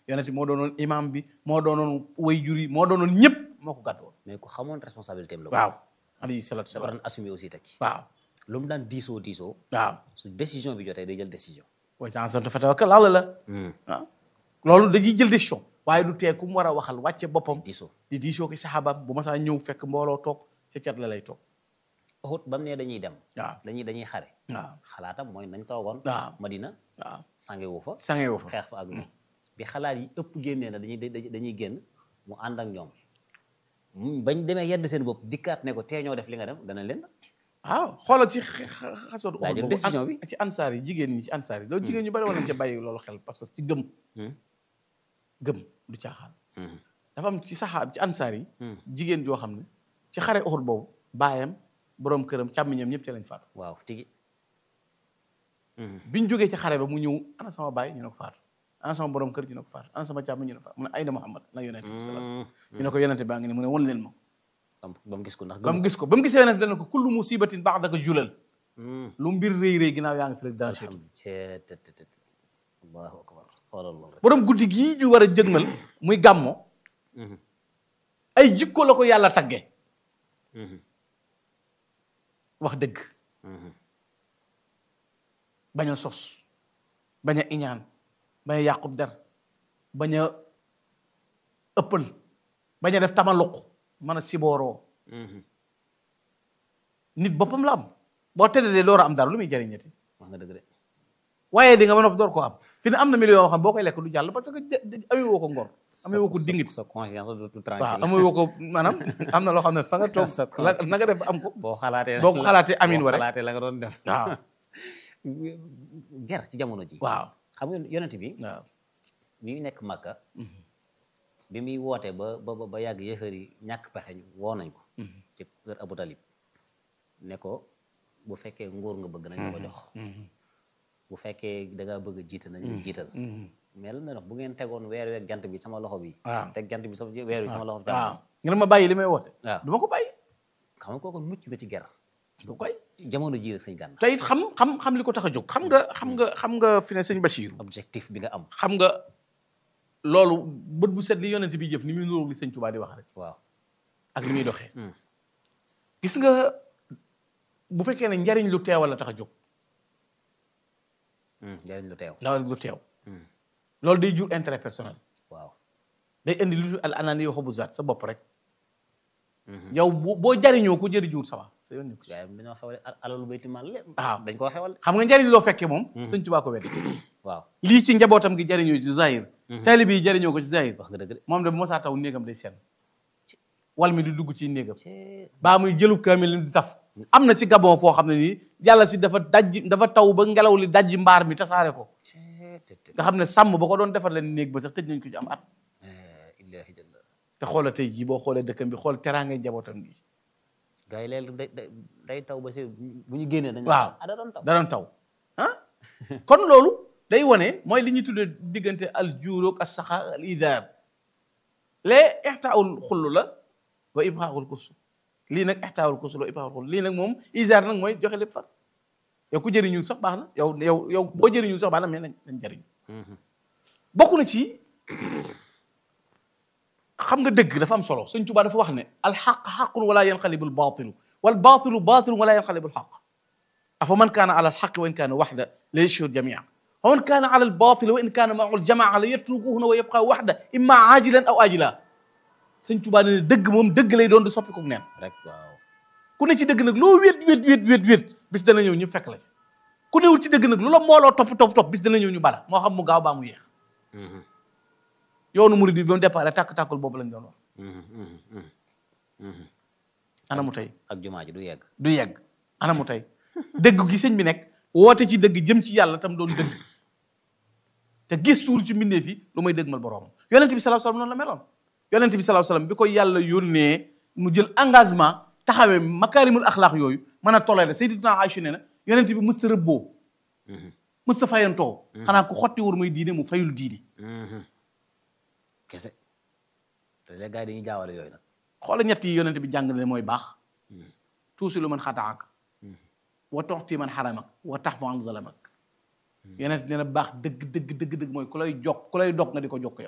yonent bi moo doonoon imam bi moo doonoon wayjur yi moo doonoon ñëpp moo ko gàddu woon mais ku xamoon responsabilité am la. waaw alayhi salaatu dafa salaam daan assumer aussi teg ci. waaw lu mu daan diisoo diisoo. waaw su décision bi jotee day jël décision. wa ta'azzamta fatawakkal ala la waaw loolu dañuy jël décision waaye du tee ku mu war a waxal wàcce boppam diisoo. di diisoo ko saxaabaam bu ma saa ñëw fekk mbooloo toog ca cat la lay toog Uhud ba mu ne dañuy dem. waaw dañuy dañuy xare. waaw xalaatam mooy nañ toogoon. waaw Madina waaw sange wu fa. sangee woo fa xeex fa ak ñoom. bi xalaat yi ëpp génnee na dañuy dañuy dañuy génn mu ànd ak ñoom. mu- bañ demee yedd seen bopp dikkaat ne ko tee ñoo def li nga dem dana leen. waaw xoolal ci xasoot Daa jël décision bi. ci ansaar yi jigéen ñi ci ansaar yi loolu jigéen ñu bari woon nañ ca bàyyi loolu xel parce que ci gëm gëm du caaxaan dafa am ci saxaab ci ansaar yi jigéen joo xam ne ci xare Uhud boobu baayam boroom këram càmmiñam ñëpp ci lañ faatu waaw tigi. biñ jógee ci xare ba mu ñëw ana sama baay ñu ne ko faatu ana sama borom kër ñu ne ko faatu ana sama càmmiñ ñu ne ko faatu mu ne ayna Muhammad na yonente bi sallallahu alayhi wasallam ñu ne ko yonente baa ngi ne mu ne won leen ma ba mu ba mu gis ko ndax ba mu gëm. gis ko ba mu gisee yonente dana ko kullu musibatin ba'daka julal lu mbir rëy rëy ginnaaw yaa ngi fi rek danger cee te te te te allahu akbar xoolal loolu rek. borom guddi gii ñu war a jëgmal muy gàmmo ay jikko la ko yàlla tagge wax dëgg bañ a sos bañ a iñaan bañ a yàqub der bañ a ëppal bañ a def tamaluq mën a sibooroo nit boppam la am boo tëddee door a am dara lu muy jariñati wax nga dëgg de. waaye di nga ba noppi door koo am fi ne am na million yoo xam boo koy lekk du jàll parce que jë- amee woo ko ngor amee woo ko dingit sa conscience du du waaw tranquille. amee woo ko maanaam am na loo xam ne fa nga toog Sa la na nga def ba am ko boo xalaatee. boo ko xalaatee amin boo wa rek xalaatee la nga doon def. waaw ger ci jamono ji. waaw xam nga yonent bi. waaw bi mu nekk Makka. bi muy woote ba ba ba yàgg yëfër yi ñàkk pexe ñu woo nañ ko. ci kër Abu Talib. ne ko bu fekkee nguur nga bëgg nañ la ko jox. bu fekkee da ngaa bëgg a jiital nañ la jiital. mais lan la wax bu ngeen tegoon weer weeg jant bi sama loxo bi. waaw teg jant bi sama weer bi sama loxo bi. waaw nga ne ma bàyyi li may woote waaw du ma ko bàyyi xam nga kooku mucc nga ci ger. du koy jamono ji rek sëñ Gana. te it xam xam xam li ko tax a jóg xam nga xam nga xam nga fi ne sëñ Bachir objectif bi nga am. xam nga loolu bët bu set li yonent bi jëf ni muy nuróog li sëñ Tuubaa di wax rek waaw. ak li muy doxee gis nga bu fekkee ne njariñ lu teewal la tax a jóg njëriñ lu teew. ndaw lu teew loolu day jur intérêt personnel waaw. day indi lu al anani yoo xobu zaat sa bopp rek yow boo boo jariñoo ko jëriñuwul sa waa sa yoon nekku ci waaye dañoo xewale alalu bayti maal lépp. waaw. dañ koo xewal. xam nga njariñ loo fekkee moom sëñ Tuubaa ko weddi waaw lii ci njabootam gi jariñoo ci zahir taalibe yi jariñoo ko ci zahir wax nga dëgg de. moom de bu ma saa taw néegam day seen wal mi di dugg ci néegam cee baa muy jëlu kaamil di taf am na ci gabon foo xam ne nii yàlla si dafa dajji dafa taw ba ngelaw li dajji mbaar mi tasaare ko cee te te. nga xam ne sàmm ba ko doon defar leen néeg ba sax tëj nañ ko ci am at illaahi jalla. te xoola tey jii boo xoolee dëkkam bi xool teraangay njabootam gi gars yi léegi day day day taw ba si bu ñu génnee dañu. waaw ah da doon taw. da doon taw ah kon loolu day wane mooy li ñuy tuddee diggante al juuroog as saxa al idaar lee ixtaawul xullu la wa ibxaaxul kusu lii nag ixtaawul kusu la wa ibxaaxul xullu lii nag moom idaar nag mooy joxe lépp far yow ku jëriñu sax baax na yow yow yow boo jëriñu sax baax na mais nañ nañ jëriñ bokk na ci xam nga dëgg dafa am solo Sëñ Tuubaa dafa wax ne alxaq xaqun wala yanqalibu albaatilu wal baatilu baatilun wala yanqalibu alxaq afa man kaana ala alxaqi wa in kaana waxda la yashhur jamia wa man kaana ala albaatili wa in kaana maahu aljamaa la yatrukuhuna wa yabqa waxda imma aajilan aw aajila Sëñ Tuubaa ne dëgg moom dëgg lay doon di soppi ko neen rek waaw. ku ne ci dëgg nag loo wét wét wét wét wét bis dana ñëw ñu fekk la ci ku newul ci dëgg nag lu la mbooloo topp topp topp bis dana ñëw ñu bala moo xam mu gaaw baa mu yéex yoonu murid bi ba mu départ tàkk-tàkkul boobu lañ doon wax ana mu tey ak jumaa ji du yegg. du yegg ana mu tey dëgg gi sëñ bi nekk woote ci dëgg jëm ci yàlla tam doon dëgg te gis suul ci mbindeef yi lu may dëgmal boroomam yonent bi sallallahu alayhi wasallam noonu la meloon yonent bi sallallahu alayhi wasallam bi ko yàlla yónnee mu jël engagement taxawee makaarimul axlaaq yooyu mën a toléré sayyidatuna Aïcha nee na yonent bi mësta rëbboo mësta fayantoo xanaa ku xotti wur muy diine mu fayul diine kese te léegi gars yi dañuy jaawale yooyu nag. xoola ñett yi yonent bi jàng ne mooy baax tuusi lu man xataak wa toxti man xaramak wa tax fa an zalamak yonent nee na baax dëgg dëgg dëgg dëgg mooy ku lay jokk ku lay dog nga di ko jokk yow